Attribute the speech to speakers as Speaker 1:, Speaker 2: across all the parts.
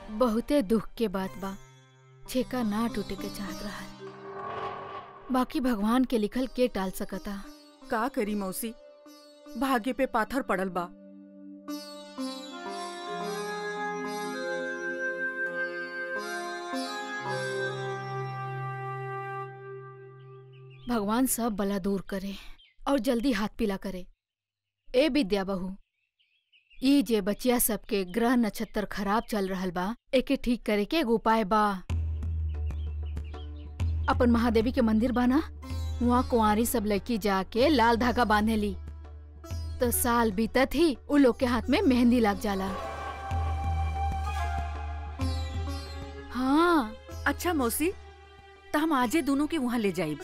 Speaker 1: बहुते दुख के बात बा छेका ना टूटे के चाहत रहा बाकी भगवान के लिखल के टाल सकता
Speaker 2: का करी मौसी भाग्य पे पाथर पड़ल बा
Speaker 1: भगवान सब बला दूर करे और जल्दी हाथ पीला करे ए विद्या बहू ई जे बचिया सबके ग्रह नक्षत्र खराब चल रहल बा एके ठीक करे के एगो उपाय बा अपन महादेवी के मंदिर बा ना वहाँ कुंवारी सब लड़की जाके लाल धागा बांधे ली तो साल बीतत ही उ लोग के हाथ में मेहंदी लग जाला हाँ
Speaker 2: अच्छा मौसी तो हम आजे दोनों के वहाँ ले जाइब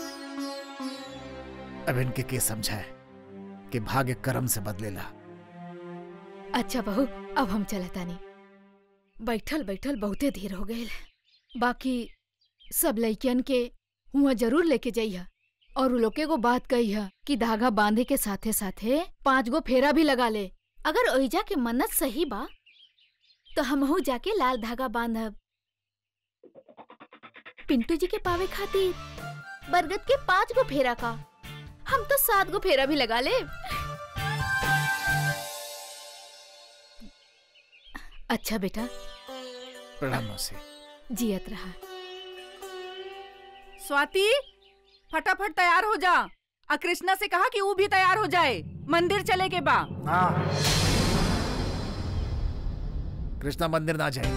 Speaker 3: अब इनके के समझाए कि भाग्य कर्म से बदलेला
Speaker 1: अच्छा बहू अब हम चलतानी बैठल बैठल बहुते देर हो गए बाकी सब लइकियन के हुआ जरूर लेके जाइहा और उ लोग के एगो बात कही है कि धागा बांधे के साथे साथे पांच गो फेरा भी लगा ले अगर ओइजा के मन्नत सही बा तो हमहू जाके लाल धागा बांधब पिंटू जी के पावे खातिर बरगद के पांच गो फेरा का हम तो सात गो फेरा भी लगा ले अच्छा बेटा
Speaker 3: प्रणाम मौसी
Speaker 1: जियत रहा
Speaker 2: स्वाति फटाफट तैयार हो जा आ कृष्णा से कहा कि वो भी तैयार हो जाए मंदिर चले के बा
Speaker 3: हाँ कृष्णा मंदिर ना जाए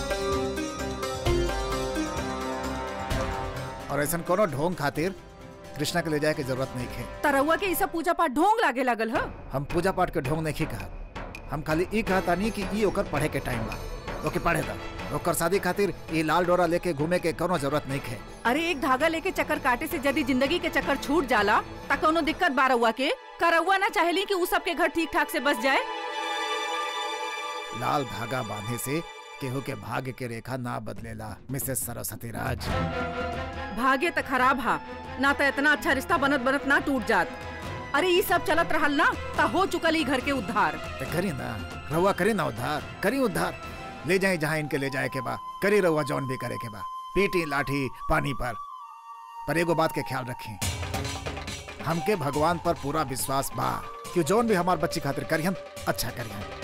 Speaker 3: और ऐसा कोनो ढोंग खातिर कृष्णा के ले जाए के जरूरत नहीं है
Speaker 2: तरौआ के ई सब पूजा पाठ ढोंग लागे लागल ह
Speaker 3: हम पूजा पाठ के ढोंग नहीं कहा हम खाली ई कहता नहीं कि ई ओकर पढ़े के टाइम बा ओके पढ़े दा ओकर शादी खातिर ई लाल डोरा लेके घूमे के कोनो जरूरत नहीं है
Speaker 2: अरे एक धागा लेके चक्कर काटे से यदि जिंदगी के चक्कर छूट जाला ता कोनो दिक्कत बारौआ के करौआ ना चाहेली कि उ सबके घर ठीक ठाक से बस जाए
Speaker 3: लाल धागा बांधे से केहू के भाग्य के रेखा ना बदलेला मिसेस सरस्वती राज
Speaker 2: भाग्य त खराब हा ना तो इतना अच्छा रिश्ता बनत बनत ना टूट जात अरे ई सब चलत रहल ना ता हो चुकल ई घर के उद्धार
Speaker 3: ते करी ना रहुआ करी ना उद्धार करी उद्धार ले जाए जहाँ इनके ले जाए के बा करी रहुआ जौन भी करे के बा पीटी लाठी पानी पर पर एगो बात के ख्याल रखें हमके भगवान पर पूरा विश्वास बा कि जौन भी हमार बच्ची खातिर करियन अच्छा करियन